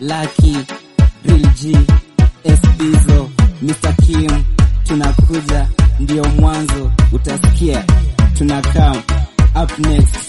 Lucky, Real G, Espizo, Mr. Kim, tunakuja ndio mwanzo, utasikia tunakaa up next.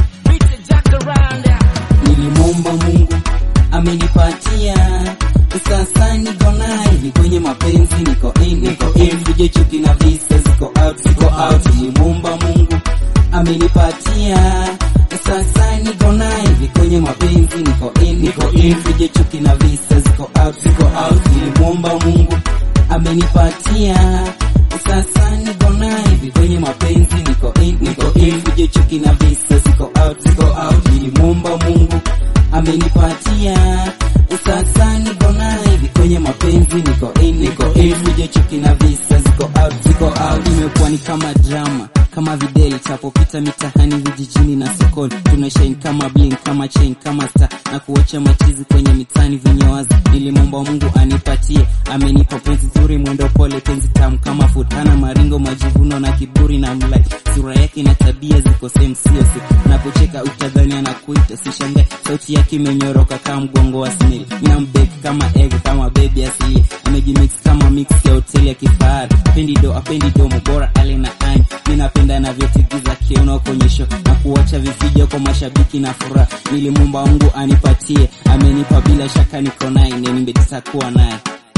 Nilimwomba Mungu amenipatia, sasa niko naye, ni kwenye mapenzi, niko in, niko in, vije chuki na visa ziko out, ziko out. Nilimwomba Mungu amenipatia, sasa niko naye, ni kwenye mapenzi, niko in, niko in, vije chuki na visa ziko out, ziko out. Nilimwomba Mungu amenipatia, sasa niko naye, ni kwenye mapenzi, niko in, niko in, vije chuki na visa ziko out, ziko out. Nilimwomba Mungu amenipatia sasa niko naye hivi kwenye mapenzi niko in niko in vije chuki na visa ziko out ziko out imekuwa ni kama drama kama videli tapopita mitahani vijijini na sokoni tuna shine kama bling kama chain kama star na kuacha machizi kwenye mitani vinyowazi nilimwomba Mungu anipatie amenipa penzi zuri mwendo pole penzi tamu kama food hana maringo majivuno na kiburi na mlai sura yake na tabia ziko same sio si napocheka utadhani anakuita sishangae sauti yake imenyoroka kama mgongo wa snail ninambeki kama egg kama baby asili amejimix kama mix ya hoteli ya kifahari apendi do apendi domo bora ale na ani mi napenda navyotigiza kiuno konyesho na kuacha vifijo kwa mashabiki na furaha nilimwomba Mungu anipatie amenipa bila shaka niko naye na nimejitakuwa naye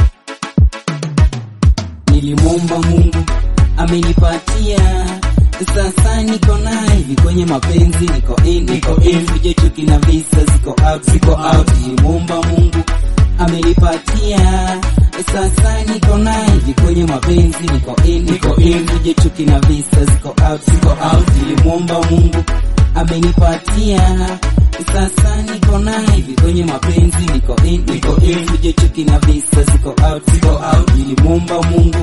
nilimwomba Mungu amenipatia sasa niko naye hivi kwenye mapenzi niko in niko in vije chuki na visa ziko out ziko out nilimwomba Mungu amenipatia sasa niko naye hivi kwenye mapenzi niko in niko in vije chuki na visa ziko out ziko out nilimwomba Mungu amenipatia sasa niko naye hivi kwenye mapenzi niko in niko in vije chuki na visa ziko out ziko out nilimwomba Mungu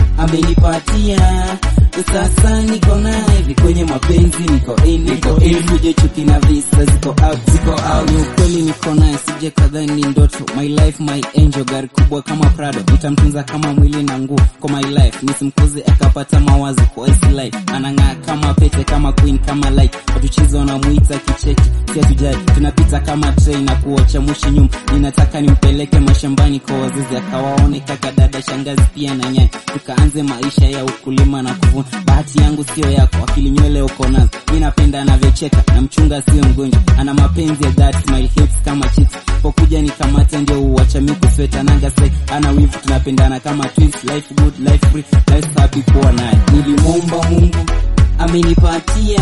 amenipatia sasa niko naye hivi kwenye mapenzi niko in niko in vije chuki na visa ziko out ziko out ni ukweli niko naye sije kadhani ni ndoto my life my angel gari kubwa kama Prado nitamtunza kama mwili na nguo kwa my life nisimkuze akapata mawazo kwa his life anang'aa kama pete kama queen kama light watu chizo wanamuita kicheki si hatujali tunapita kama train na kuocha mushi nyuma ninataka nimpeleke mashambani kwa wazazi akawaone kaka dada shangazi pia na nyanya tukaanze maisha ya ukulima na kuvuna bahati yangu sio yako akili nywele uko nazo mi napenda anavyocheka na mchunga sio mgonjwa ana mapenzi ya that smile hips kama chips pokuja nikamata ndio uwacha mi kusweta nanga sai ana wivu tunapendana kama twins life good life free life happy kuwa naye nilimwomba Mungu amenipatia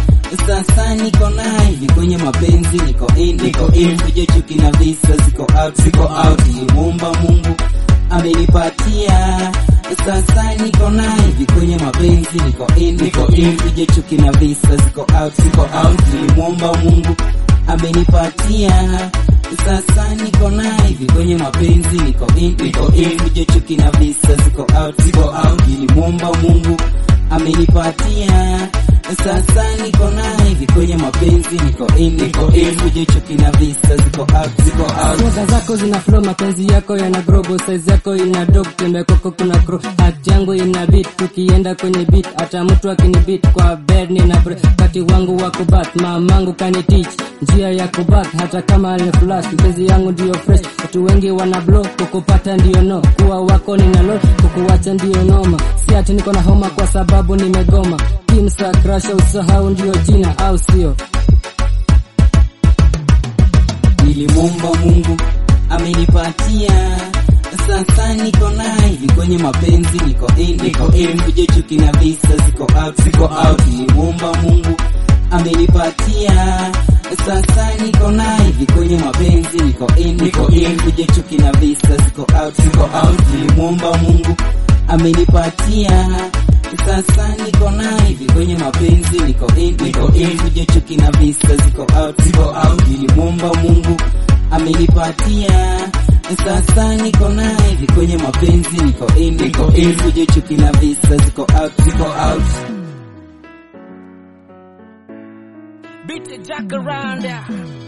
sasa niko naye hivi kwenye mapenzi niko in niko in vije chuki na visa ziko out ziko out nilimwomba Mungu amenipatia sasa niko naye hivi kwenye mapenzi niko in niko in vije chuki na visa ziko out ziko out nilimwomba Mungu amenipatia sasa niko naye hivi kwenye mapenzi niko in niko in vije chuki na visa ziko out ziko out nilimwomba Mungu amenipatia sasa niko naye hivi kwenye mapenzi niko in niko in vije chuki na visa ziko out ziko out Soga zako zina flow, mapenzi yako yana grow, both size yako ina dog, tembe kwako kuna grow, hat yangu ina beat, tukienda kwenye beat, hata mtu akini beat kwa bed nina break, kati wangu wa kubat, mamangu kani teach njia ya kubat, hata kama ni flash, mpenzi yangu ndio fresh, watu wengi wana blow, kukupata ndio no, kuwa wako nina low, kukuwacha ndio noma, si ati niko na homa kwa sababu nimegoma, kimsa crush usahau ndio jina au sio? nilimwomba Mungu amenipatia sasa niko naye hivi kwenye mapenzi niko in niko in vije chuki na visa ziko out ziko out nilimwomba Mungu amenipatia sasa niko naye hivi kwenye mapenzi niko in niko in vije chuki na visa ziko out ziko out nilimwomba Mungu amenipatia sasa niko naye hivi kwenye mapenzi niko in niko in vije chuki na visa ziko out ziko out nilimwomba Mungu amenipatia sasa niko naye hivi kwenye mapenzi niko in niko in vije chuki na visa ziko out ziko out Beat the jack around there.